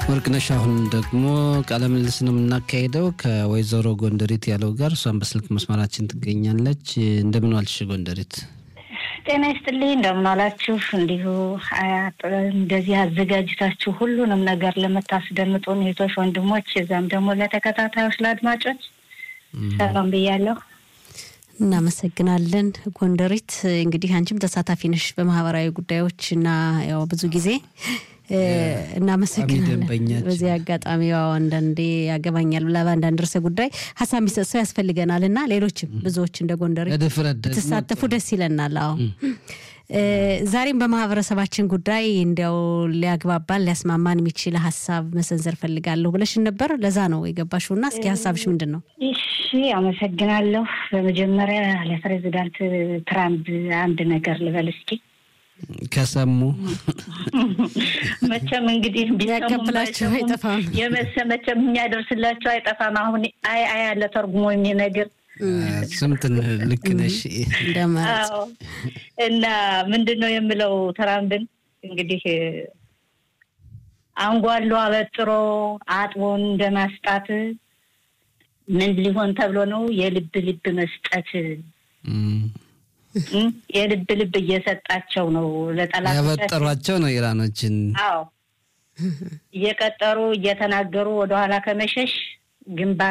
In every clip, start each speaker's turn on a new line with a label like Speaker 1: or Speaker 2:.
Speaker 1: ወርቅነሽ አሁን ደግሞ ቃለ ምልልስ ነው የምናካሄደው ከወይዘሮ ጎንደሪት ያለው ጋር እሷን በስልክ መስመራችን ትገኛለች። እንደምን ዋልሽ ጎንደሪት?
Speaker 2: ጤና ይስጥልኝ። እንደምን ዋላችሁ? እንዲሁ እንደዚህ አዘጋጅታችሁ ሁሉንም ነገር ለምታስደምጡን እህቶች፣ ወንድሞች እዛም ደግሞ ለተከታታዮች ለአድማጮች ሰላም ብያለሁ።
Speaker 3: እናመሰግናለን ጎንደሪት። እንግዲህ አንቺም ተሳታፊ ነሽ በማህበራዊ ጉዳዮች እና ያው ብዙ ጊዜ እናመሰግናለን። በዚህ አጋጣሚ ያው አንዳንዴ ያገባኛል ብላ በአንዳንድ ርዕሰ ጉዳይ ሀሳብ የሚሰጥ ሰው ያስፈልገናል እና ሌሎችም ብዙዎች እንደ ጎንደሬት ብትሳተፉ ደስ ይለናል። አዎ ዛሬም በማህበረሰባችን ጉዳይ እንዲያው ሊያግባባን ሊያስማማን የሚችል ሀሳብ መሰንዘር ፈልጋለሁ ብለሽን ነበር። ለዛ ነው የገባሽው እና እስኪ ሀሳብሽ ምንድን ነው?
Speaker 2: እሺ አመሰግናለሁ። በመጀመሪያ ለፕሬዚዳንት ትራምፕ አንድ ነገር ልበል እስኪ
Speaker 1: ከሰሙ
Speaker 2: መቼም እንግዲህ
Speaker 3: ቢያቀብላቸው አይጠፋም።
Speaker 2: የመሰ መቼም የሚያደርስላቸው አይጠፋም። አሁን አይ አይ ያለ ተርጉሞ የሚነግር
Speaker 1: ስምትን ልክ ነሽ
Speaker 2: እና ምንድን ነው የምለው ትራምፕን እንግዲህ አንጓሎ አበጥሮ አጥቦን እንደማስጣት ምን ሊሆን ተብሎ ነው የልብ ልብ መስጠት የልብ ልብ እየሰጣቸው ነው ለጠላቶቻቸው
Speaker 1: ያበጠሯቸው ነው ኢራኖችን።
Speaker 2: አዎ እየቀጠሩ እየተናገሩ ወደኋላ ከመሸሽ ግንባር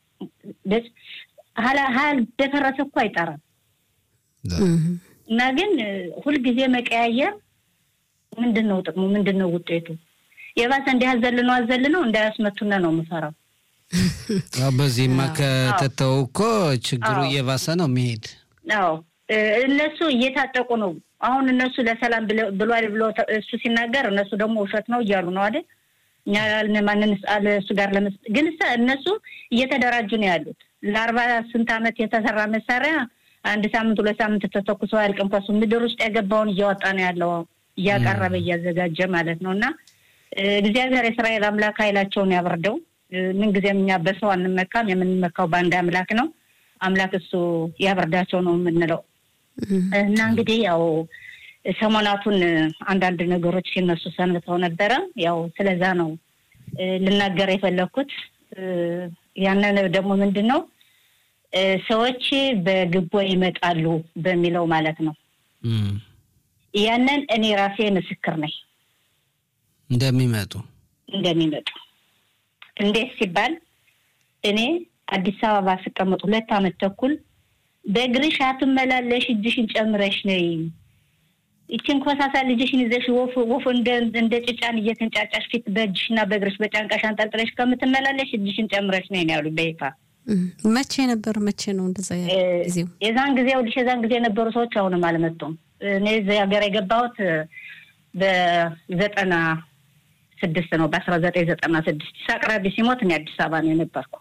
Speaker 2: ሀል ደፈረሰ እኮ አይጠራም እና ግን ሁልጊዜ መቀያየር ምንድን ነው ጥቅሙ? ምንድን ነው ውጤቱ? የባሰ እንዲህ አዘልነው አዘልነው እንዳያስመቱነ ነው የምፈራው።
Speaker 1: በዚህማ ከተተው እኮ ችግሩ እየባሰ ነው የሚሄድ
Speaker 2: አዎ እነሱ እየታጠቁ ነው። አሁን እነሱ ለሰላም ብሏል ብሎ እሱ ሲናገር እነሱ ደግሞ ውሸት ነው እያሉ ነው አይደል? እኛ ማንን እሱ ጋር ለመስ ግን እነሱ እየተደራጁ ነው ያሉት። ለአርባ ስንት ዓመት የተሰራ መሳሪያ አንድ ሳምንት ሁለት ሳምንት ተተኩሰው አያልቅም። ከሱ ምድር ውስጥ የገባውን እያወጣ ነው ያለው እያቀረበ እያዘጋጀ ማለት ነው። እና እግዚአብሔር የእስራኤል አምላክ ኃይላቸውን ያበርደው። ምንጊዜም እኛ በሰው አንመካም፣ የምንመካው በአንድ አምላክ ነው። አምላክ እሱ ያበርዳቸው ነው የምንለው። እና እንግዲህ ያው ሰሞናቱን አንዳንድ ነገሮች ሲነሱ ሰንብተው ነበረ። ያው ስለዛ ነው ልናገር የፈለግኩት። ያንን ደግሞ ምንድን ነው ሰዎች በግቦ ይመጣሉ በሚለው ማለት ነው። ያንን እኔ ራሴ ምስክር ነኝ
Speaker 1: እንደሚመጡ
Speaker 2: እንደሚመጡ እንዴት ሲባል እኔ አዲስ አበባ ስቀመጥ ሁለት ዓመት ተኩል በእግርሽ አትመላለሽ፣ እጅሽን ጨምረሽ ነይ። ይችን ኮሳሳ ልጅሽን ይዘሽ ወፍ ወፍ እንደ ጭጫን እየተንጫጫሽ ፊት በእጅሽና በእግርሽ በጫንቃሽ አንጠልጥለሽ ከምትመላለሽ እጅሽን ጨምረሽ ነይ ነው ያሉ በይፋ።
Speaker 3: መቼ ነበር? መቼ ነው እንደዛ ጊዜው?
Speaker 2: የዛን ጊዜ ውልሽ የዛን ጊዜ የነበሩ ሰዎች አሁንም አልመጡም። እኔ እዚህ ሀገር የገባሁት በዘጠና ስድስት ነው በአስራ ዘጠኝ ዘጠና ስድስት ሳቅራቢ ሲሞት እኔ አዲስ አበባ ነው የነበርኩ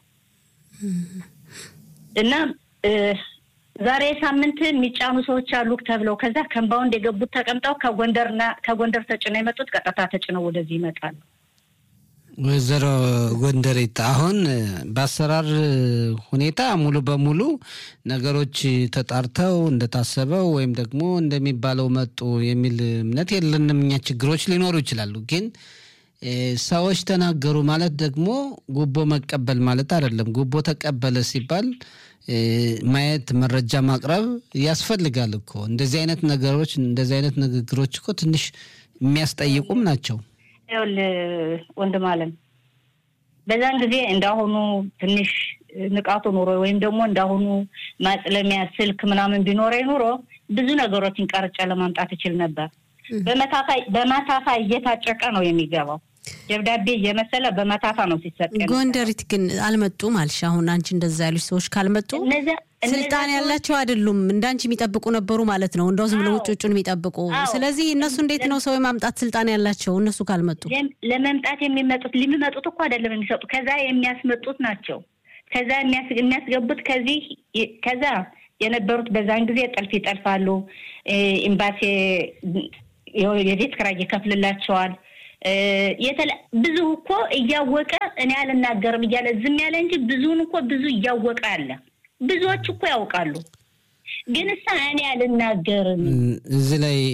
Speaker 2: እና ዛሬ ሳምንት የሚጫኑ ሰዎች አሉ ተብለው ከዛ ከምባውንድ የገቡት ተቀምጠው ከጎንደርና ከጎንደር ተጭነው የመጡት ቀጥታ ተጭነው ወደዚህ ይመጣሉ።
Speaker 1: ወይዘሮ ጎንደሬት አሁን በአሰራር ሁኔታ ሙሉ በሙሉ ነገሮች ተጣርተው እንደታሰበው ወይም ደግሞ እንደሚባለው መጡ የሚል እምነት የለንም። እኛ ችግሮች ሊኖሩ ይችላሉ ግን ሰዎች ተናገሩ ማለት ደግሞ ጉቦ መቀበል ማለት አይደለም። ጉቦ ተቀበለ ሲባል ማየት፣ መረጃ ማቅረብ ያስፈልጋል እኮ። እንደዚህ አይነት ነገሮች እንደዚህ አይነት ንግግሮች እኮ ትንሽ የሚያስጠይቁም ናቸው።
Speaker 2: ይኸውልህ ወንድም አለም በዛን ጊዜ እንዳሁኑ ትንሽ ንቃቱ ኑሮ ወይም ደግሞ እንዳሁኑ ማጽለሚያ ስልክ ምናምን ቢኖረ ኑሮ ብዙ ነገሮችን ቀርጬ ለማምጣት ይችል ነበር። በመታፋ እየታጨቀ ነው የሚገባው። ደብዳቤ እየመሰለ በመታፋ ነው ሲሰጥ።
Speaker 3: ጎንደሪት ግን አልመጡም አልሽ። አሁን አንቺ እንደዛ ያሉሽ ሰዎች ካልመጡ ስልጣን ያላቸው አይደሉም። እንዳንቺ የሚጠብቁ ነበሩ ማለት ነው። እንደው ዝም ብሎ ውጭ ውጩን የሚጠብቁ። ስለዚህ እነሱ እንዴት ነው ሰው የማምጣት ስልጣን ያላቸው? እነሱ ካልመጡ
Speaker 2: ለመምጣት የሚመጡት የሚመጡት እኮ አይደለም የሚሰጡ ከዛ የሚያስመጡት ናቸው። ከዛ የሚያስገቡት ከዚህ ከዛ የነበሩት በዛን ጊዜ ጥልፍ ይጠልፋሉ። ኤምባሲ የቤት ኪራይ ይከፍልላቸዋል። ብዙ እኮ እያወቀ እኔ አልናገርም እያለ ዝም ያለ እንጂ ብዙውን እኮ ብዙ እያወቀ አለ። ብዙዎች እኮ ያውቃሉ፣ ግን እሳ እኔ አልናገርም
Speaker 1: እዚህ ላይ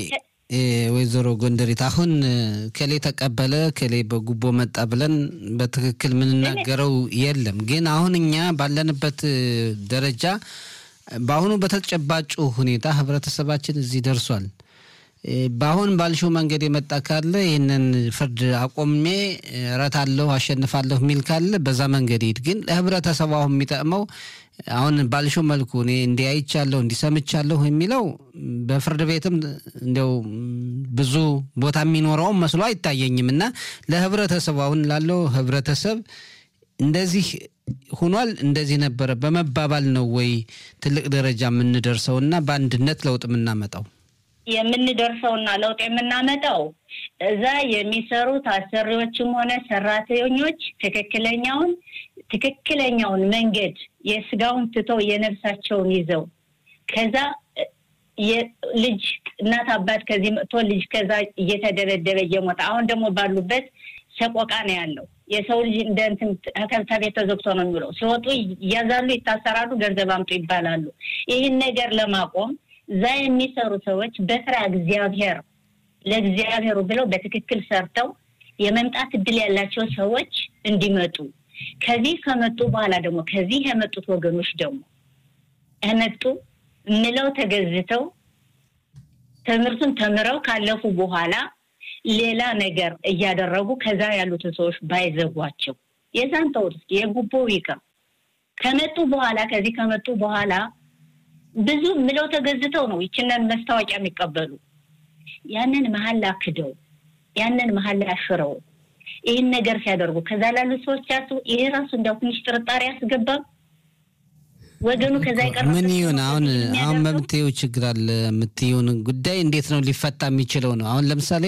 Speaker 1: ወይዘሮ ጎንደሪት አሁን ከሌ ተቀበለ ከሌ በጉቦ መጣ ብለን በትክክል የምንናገረው የለም። ግን አሁን እኛ ባለንበት ደረጃ በአሁኑ በተጨባጩ ሁኔታ ህብረተሰባችን እዚህ ደርሷል። በአሁን ባልሽው መንገድ የመጣ ካለ ይህንን ፍርድ አቆሜ እረታለሁ፣ አሸንፋለሁ የሚል ካለ በዛ መንገድ ሂድ። ግን ለህብረተሰቡ አሁን የሚጠቅመው አሁን ባልሽው መልኩ እኔ እንዲህ አይቻለሁ እንዲህ ሰምቻለሁ የሚለው በፍርድ ቤትም እንዲያው ብዙ ቦታ የሚኖረውም መስሎ አይታየኝም። እና ለህብረተሰቡ አሁን ላለው ህብረተሰብ እንደዚህ ሁኗል እንደዚህ ነበረ በመባባል ነው ወይ ትልቅ ደረጃ የምንደርሰው እና በአንድነት ለውጥ የምናመጣው?
Speaker 2: የምንደርሰውና ለውጥ የምናመጣው እዛ የሚሰሩት አሰሪዎችም ሆነ ሰራተኞች ትክክለኛውን ትክክለኛውን መንገድ የስጋውን ትተው የነፍሳቸውን ይዘው ከዛ ልጅ እናት አባት ከዚህ መጥቶ ልጅ ከዛ እየተደበደበ እየሞተ አሁን ደግሞ ባሉበት ሰቆቃ ነው ያለው። የሰው ልጅ እንደ እንትን ከቤት ተዘግቶ ነው የሚውለው። ሲወጡ እያዛሉ፣ ይታሰራሉ፣ ገንዘብ አምጡ ይባላሉ። ይህን ነገር ለማቆም እዛ የሚሰሩ ሰዎች በስራ እግዚአብሔር ለእግዚአብሔሩ ብለው በትክክል ሰርተው የመምጣት እድል ያላቸው ሰዎች እንዲመጡ ከዚህ ከመጡ በኋላ ደግሞ ከዚህ የመጡት ወገኖች ደግሞ እመጡ ምለው ተገዝተው ትምህርቱን ተምረው ካለፉ በኋላ ሌላ ነገር እያደረጉ ከዛ ያሉትን ሰዎች ባይዘጓቸው የዛን ተውት፣ የጉቦ ይቅር። ከመጡ በኋላ ከዚህ ከመጡ በኋላ ብዙ ምለው ተገዝተው ነው ይችንን መስታወቂያ የሚቀበሉ ያንን መሀል አክደው ያንን መሀል አሽረው ይህን ነገር ሲያደርጉ ከዛ ላሉ ሰዎች ያሱ ይሄ ራሱ እንዲያው ትንሽ ጥርጣሬ አስገባም ወገኑ ከዛ ይቀር
Speaker 1: ምን ይሁን አሁን አሁን በምትየው ችግር አለ የምትየውን ጉዳይ እንዴት ነው ሊፈታ የሚችለው ነው። አሁን ለምሳሌ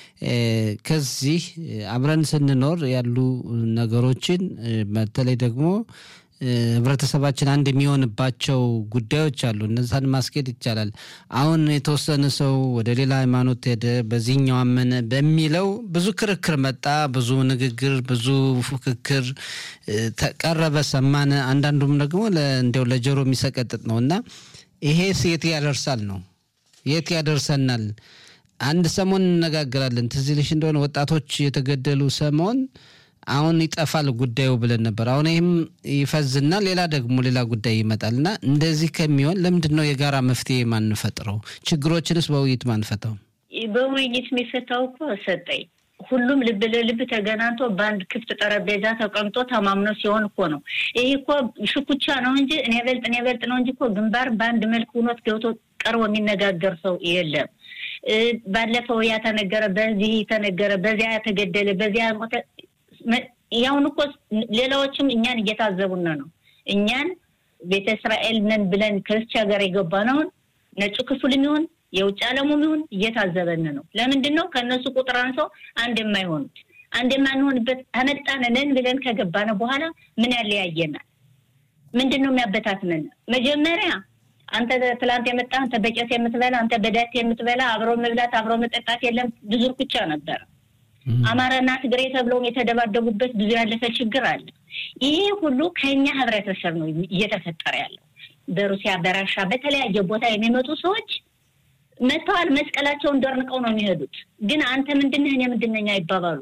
Speaker 1: ከዚህ አብረን ስንኖር ያሉ ነገሮችን በተለይ ደግሞ ህብረተሰባችን አንድ የሚሆንባቸው ጉዳዮች አሉ። እነዛን ማስኬድ ይቻላል። አሁን የተወሰነ ሰው ወደ ሌላ ሃይማኖት ሄደ፣ በዚህኛው አመነ በሚለው ብዙ ክርክር መጣ፣ ብዙ ንግግር፣ ብዙ ፉክክር ተቀረበ፣ ሰማነ። አንዳንዱም ደግሞ እንዲያው ለጆሮ የሚሰቀጥጥ ነው እና ይሄስ የት ያደርሳል ነው የት ያደርሰናል? አንድ ሰሞን እንነጋገራለን። ትዝ ይልሽ እንደሆነ ወጣቶች የተገደሉ ሰሞን አሁን ይጠፋል ጉዳዩ ብለን ነበር። አሁን ይህም ይፈዝና ሌላ ደግሞ ሌላ ጉዳይ ይመጣል እና እንደዚህ ከሚሆን ለምንድን ነው የጋራ መፍትሄ ማንፈጥረው? ችግሮችንስ በውይይት ማንፈታው?
Speaker 2: በውይይት የሚፈታው እኮ ሰጠኝ ሁሉም ልብ ለልብ ተገናኝቶ በአንድ ክፍት ጠረጴዛ ተቀምጦ ተማምኖ ሲሆን እኮ ነው። ይህ እኮ ሽኩቻ ነው እንጂ እኔ በልጥ እኔ በልጥ ነው እንጂ እኮ ግንባር በአንድ መልክ ሁኖት ገብቶ ቀርቦ የሚነጋገር ሰው የለም። ባለፈው ያ ተነገረ፣ በዚህ ተነገረ፣ በዚያ ተገደለ፣ በዚያ ሞተ ያሁን እኮ ሌላዎችም እኛን እየታዘቡን ነው። እኛን ቤተ እስራኤል ነን ብለን ከዚች ሀገር የገባነውን ነጩ ክፍልም ይሁን የውጭ ዓለሙም ይሁን እየታዘበን ነው። ለምንድን ነው ከእነሱ ቁጥር አንሰው አንድ የማይሆኑት? አንድ የማንሆንበት አመጣንንን ብለን ከገባነ በኋላ ምን ያለያየናል? ምንድን ነው የሚያበታትነን? መጀመሪያ አንተ ትላንት የመጣ አንተ በቄስ የምትበላ አንተ በዳት የምትበላ አብሮ መብላት አብሮ መጠጣት የለም ብዙ እርኩቻ ነበረ። አማራና ትግሬ ተብለውም የተደባደቡበት ብዙ ያለፈ ችግር አለ። ይሄ ሁሉ ከኛ ህብረተሰብ ነው እየተፈጠረ ያለው። በሩሲያ በራሻ በተለያየ ቦታ የሚመጡ ሰዎች መጥተዋል። መስቀላቸውን ደርንቀው ነው የሚሄዱት። ግን አንተ ምንድነህ እኔ ምንድነኝ አይባባሉ።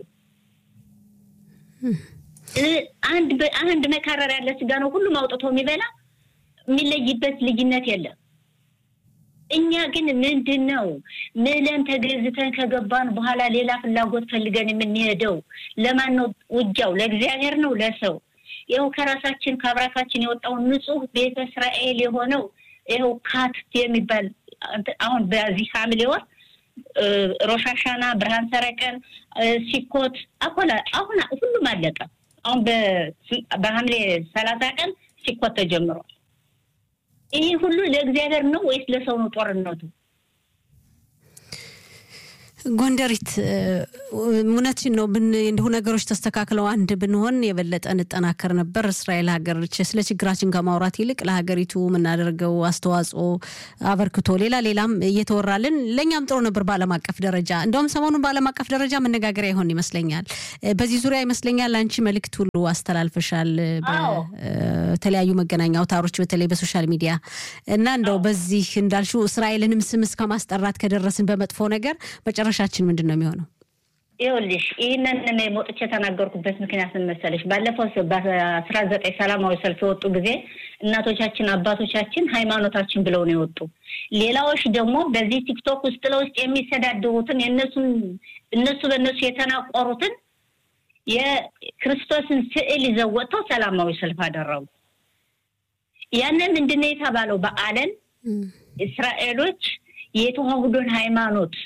Speaker 2: አንድ አንድ መካረር ያለ ስጋ ነው ሁሉም አውጥቶ የሚበላ የሚለይበት ልዩነት የለም። እኛ ግን ምንድን ነው ምለን ተገዝተን ከገባን በኋላ ሌላ ፍላጎት ፈልገን የምንሄደው ለማን ነው? ውጊያው ለእግዚአብሔር ነው ለሰው? ይኸው ከራሳችን ከአብራካችን የወጣውን ንጹህ ቤተ እስራኤል የሆነው ይኸው ካት የሚባል አሁን በዚህ ሐምሌ ወር ሮሻሻና፣ ብርሃን ሰረቀን፣ ሲኮት አኮላ አሁን ሁሉም አለቀ። አሁን በሐምሌ ሰላሳ ቀን ሲኮት ተጀምሯል። ይህ ሁሉ ለእግዚአብሔር ነው ወይስ ለሰው ነው ጦርነቱ?
Speaker 3: ጎንደሪት እውነትሽን ነው። እንዲሁ ነገሮች ተስተካክለው አንድ ብንሆን የበለጠ እንጠናከር ነበር። እስራኤል ሀገር ስለ ችግራችን ከማውራት ይልቅ ለሀገሪቱ የምናደርገው አስተዋጽኦ አበርክቶ ሌላ ሌላም እየተወራልን ለእኛም ጥሩ ነበር በዓለም አቀፍ ደረጃ። እንደውም ሰሞኑን በዓለም አቀፍ ደረጃ መነጋገሪያ ይሆን ይመስለኛል። በዚህ ዙሪያ ይመስለኛል አንቺ መልእክት ሁሉ አስተላልፈሻል በተለያዩ መገናኛ አውታሮች፣ በተለይ በሶሻል ሚዲያ እና እንደው በዚህ እንዳልሽው እስራኤልንም ስም እስከ ማስጠራት ከደረስን በመጥፎ ነገር መጨረሻችን ምንድን ነው የሚሆነው?
Speaker 2: ይኸውልሽ ይህንን እኔ ሞጥቼ የተናገርኩበት ምክንያት ምን መሰለሽ? ባለፈው በአስራ ዘጠኝ ሰላማዊ ሰልፍ የወጡ ጊዜ እናቶቻችን አባቶቻችን ሃይማኖታችን ብለው ነው የወጡ። ሌላዎች ደግሞ በዚህ ቲክቶክ ውስጥ ለውስጥ የሚሰዳድሩትን የእነሱን እነሱ በእነሱ የተናቆሩትን የክርስቶስን ስዕል ይዘው ወጥተው ሰላማዊ ሰልፍ አደረጉ። ያንን ምንድን ነው የተባለው? በዓለም እስራኤሎች የተዋህዶን ሃይማኖት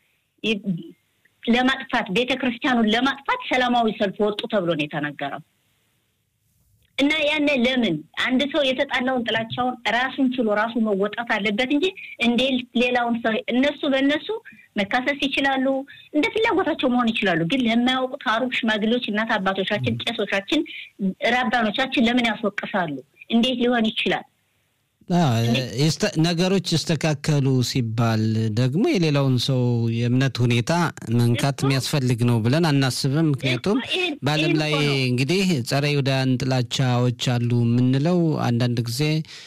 Speaker 2: ለማጥፋት ቤተ ክርስቲያኑን ለማጥፋት ሰላማዊ ሰልፍ ወጡ ተብሎ ነው የተነገረው። እና ያነ ለምን አንድ ሰው የተጣላውን ጥላቻውን ራሱን ችሎ ራሱ መወጣት አለበት እንጂ እንዴ ሌላውን ሰው እነሱ በእነሱ መካሰስ ይችላሉ፣ እንደ ፍላጎታቸው መሆን ይችላሉ። ግን ለማያውቁት አሩቅ ሽማግሌዎች፣ እናት አባቶቻችን፣ ቄሶቻችን፣ ራባኖቻችን ለምን ያስወቅሳሉ? እንዴት ሊሆን ይችላል?
Speaker 1: ነገሮች ይስተካከሉ ሲባል ደግሞ የሌላውን ሰው የእምነት ሁኔታ መንካት የሚያስፈልግ ነው ብለን አናስብም። ምክንያቱም በዓለም ላይ እንግዲህ ጸረ ይሁዳውያን ጥላቻዎች አሉ የምንለው አንዳንድ ጊዜ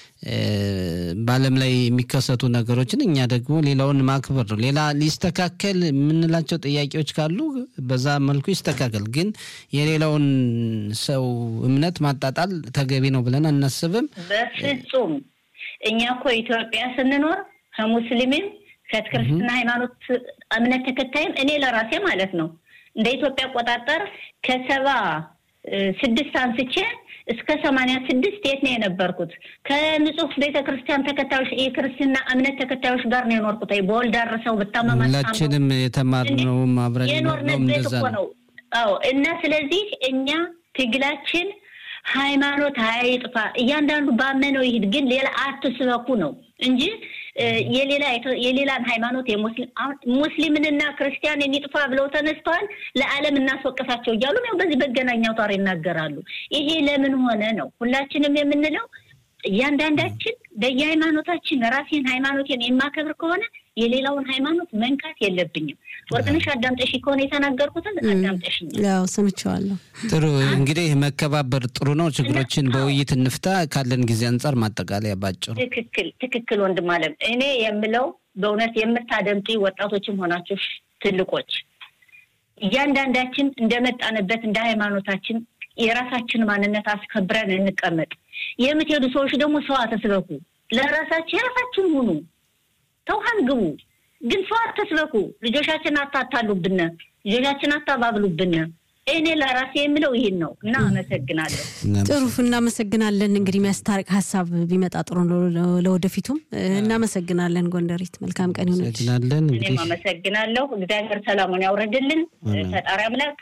Speaker 1: በዓለም ላይ የሚከሰቱ ነገሮችን እኛ ደግሞ ሌላውን ማክበር ነው። ሌላ ሊስተካከል የምንላቸው ጥያቄዎች ካሉ በዛ መልኩ ይስተካከል። ግን የሌላውን ሰው እምነት ማጣጣል ተገቢ ነው ብለን አናስብም
Speaker 2: በፍጹም። እኛ እኮ ኢትዮጵያ ስንኖር ከሙስሊምም ከክርስትና ሃይማኖት እምነት ተከታይም እኔ ለራሴ ማለት ነው እንደ ኢትዮጵያ አቆጣጠር ከሰባ ስድስት አንስቼ እስከ ሰማንያ ስድስት የት ነው የነበርኩት? ከንጹህ ቤተ ክርስቲያን ተከታዮች የክርስትና እምነት ተከታዮች ጋር ነው የኖርኩት። በወልድ አረሰው ብታመማ
Speaker 1: ሁላችንም የተማርነውም አብረን
Speaker 2: የኖርንበት እኮ ነው። አዎ። እና ስለዚህ እኛ ትግላችን ሃይማኖት አይጥፋ፣ እያንዳንዱ ባመነው ይሂድ፣ ግን ሌላ አትስበኩ ነው እንጂ የሌላ የሌላን ሃይማኖት ሙስሊምንና ክርስቲያን የሚጥፋ ብለው ተነስተዋል። ለዓለም እናስወቅሳቸው እያሉ ነው በዚህ መገናኛ አውታር ይናገራሉ። ይሄ ለምን ሆነ ነው ሁላችንም የምንለው። እያንዳንዳችን በየሃይማኖታችን ራሴን ሃይማኖቴን የማከብር ከሆነ የሌላውን ሃይማኖት መንካት የለብኝም። ወርቅነሽ አዳምጠሽ ከሆነ የተናገርኩትን አዳምጠሽኛል።
Speaker 3: ያው ሰምቼዋለሁ።
Speaker 1: ጥሩ እንግዲህ መከባበር ጥሩ ነው። ችግሮችን በውይይት እንፍታ። ካለን ጊዜ አንጻር ማጠቃለያ ባጭሩ።
Speaker 2: ትክክል ትክክል። ወንድም አለም እኔ የምለው በእውነት የምታደምጡ ወጣቶችም ሆናችሁ ትልቆች እያንዳንዳችን እንደመጣንበት እንደ ሃይማኖታችን የራሳችን ማንነት አስከብረን እንቀመጥ። የምትሄዱ ሰዎች ደግሞ ሰው አተስበኩ። ለራሳችሁ የራሳችን ሁኑ። ተውሃን ግቡ፣ ግን ሰው አተስበኩ። ልጆቻችን አታታሉብን፣ ልጆቻችን አታባብሉብን። እኔ ለራሴ የምለው ይህን ነው እና አመሰግናለሁ።
Speaker 3: ጥሩ እናመሰግናለን። እንግዲህ የሚያስታርቅ ሀሳብ ቢመጣ ጥሩ ለወደፊቱም እናመሰግናለን። ጎንደሪት መልካም ቀን ይሆነች።
Speaker 2: እኔም አመሰግናለሁ። እግዚአብሔር ሰላሙን ያውረድልን ፈጣሪ አምላክ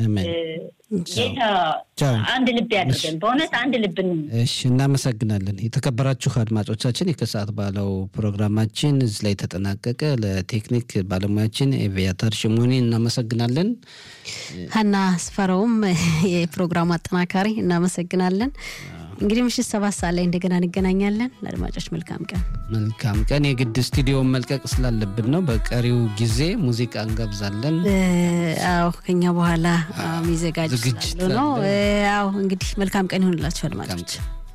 Speaker 2: ጌታ አንድ ልብ ያድርገን። በእውነት አንድ ልብ
Speaker 1: እሺ፣ እናመሰግናለን። የተከበራችሁ አድማጮቻችን የከሰዓት ባለው ፕሮግራማችን እዚህ ላይ ተጠናቀቀ። ለቴክኒክ ባለሙያችን ኤቪያታር ሽሞኒ እናመሰግናለን።
Speaker 3: ሀና ስፈረውም የፕሮግራሙ አጠናካሪ እናመሰግናለን። እንግዲህ ምሽት ሰባት ሰዓት ላይ እንደገና እንገናኛለን። ለአድማጮች መልካም ቀን
Speaker 1: መልካም ቀን። የግድ ስቱዲዮን መልቀቅ ስላለብን ነው። በቀሪው ጊዜ ሙዚቃ እንጋብዛለን።
Speaker 3: አዎ ከኛ በኋላ የሚዘጋጅ ስላሉ ነው። አዎ እንግዲህ መልካም ቀን ይሆንላችሁ አድማጮች።